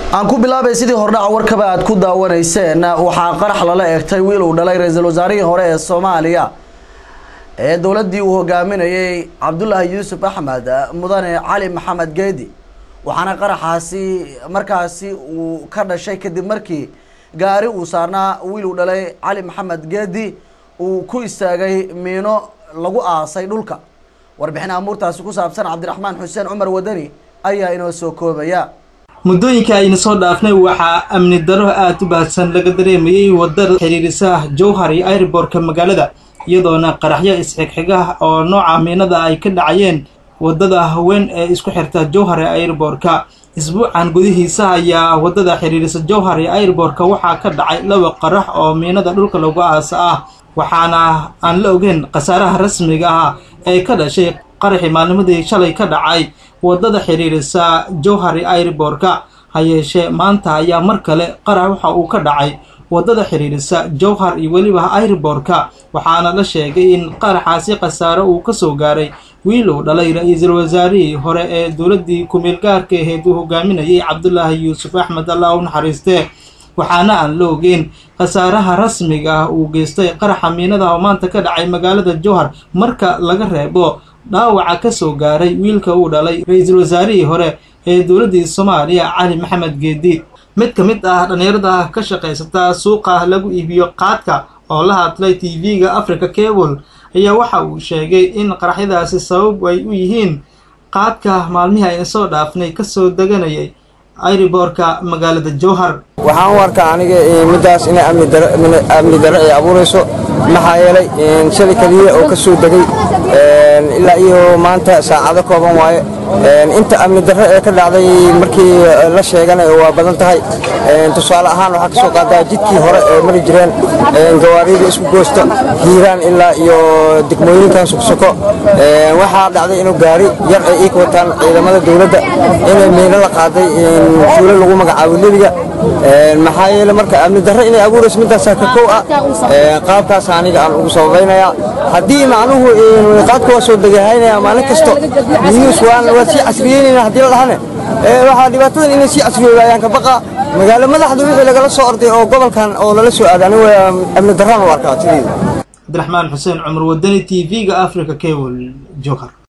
aan ku bilaabay sidii hordhaca warkaba aad ku daawanayseen waxaa qarax lala eegtay wiil uu dhalay ra-iisul wasaarihii hore ee soomaaliya ee dowladdii uu hogaaminayay cabdulaahi yuusuf axmed mudane cali maxamed geedi waxaana qaraxaasi markaasi uu ka dhashay kadib markii gaari uu saarnaa wiil uu dhalay cali maxamed geedi uu ku istaagay miino lagu aasay dhulka warbixin amuurtaasi ku saabsan cabdiraxmaan xuseen cumar wadani ayaa inoo soo koobaya muddooyinka ayna soo dhaafnay waxaa amni daro aada u baahsan laga dareemayay wadada xiriirisa jowhar iyo airbortka magaalada iyadoona qaraxyo isxigxiga oo nooca miinada ay ka dhacayeen wadada haween ee isku xirta jowhar ee airbortka isbuucan gudihiisa ayaa wadada xiriirisa jowhar iyo airbortka waxaa ka dhacay laba qarax oo miinada dhulka lagu aasa ah waxaana aan la ogeyn khasaaraha rasmiga ah ee ka dhashay qaraxii maalnimadii shalay ka dhacay wadada xiriirisa jowhar iyo airbortka ha yeeshee maanta ayaa mar kale qarax waxa uu ka dhacay wadada xiriirisa jowhar iyo weliba airbortka waxaana la sheegay in qaraxaasi khasaare uu ka soo gaaray wiil uu dhalay ra-iisul wasaarihii hore ee dowladdii ku-meel gaarka aheyd uu hogaaminayay cabdulaahi yuusuf axmed allah u naxariistee waxaana aan la ogeyn khasaaraha rasmiga ah uu geystay qaraxa miinada oo maanta ka dhacay magaalada jowhar marka laga reebo dhaawaca ka soo gaaray wiilka uu dhalay ra-iisul wasaarihii hore ee dowladdii soomaaliya cali maxamed geedi mid ka mid ah dhallinyarada ka shaqaysata suuqa lagu iibiyo qaadka oo la hadlay t v-ga africa cable ayaa waxa uu sheegay in qaraxyadaasi sabab ay u yihiin qaadka maalmihii ayna soo dhaafnay kasoo deganayay airiboorka magaalada jowhar waxaan u arkaa aniga middaas inay amni darro ay abuurayso maxaa yeelay shalay keliya oo ka soo degay ilaa iyo maanta saacado kooban waaye inta amni darro ee ka dhacday markii la sheegana waa badan tahay tusaale ahaan waxaa ka soo qaadaa jidkii hore ee mari jireen gawaarida isku goosta hiiraan ilaa iyo degmooyinkan sugsoko waxaa dhacday inuu gaari yar ay ii wataan ciidamada dowladda inay miino la qaaday fuulo lagu magacaabo lebiga maxaa yeele marka amni darro inay abuurayso middaasaa ka kow ah qaabkaas aniga aan ugu sababaynayaa haddii macnuhu qaadka waa soo degahaynaya maalin kasto news waan waa sii casriyeynayna haddii la dhahane waxaa dhibaatadan inay sii casriyooda ayaan ka baqa magaalo madaxda wixii lagala soo orday oo gobolkan oo lala soo aaday anigu amni darraan u arkaa sideeda cabdiraxmaan xuseen cumar wadani t v-ga africa cable jowhar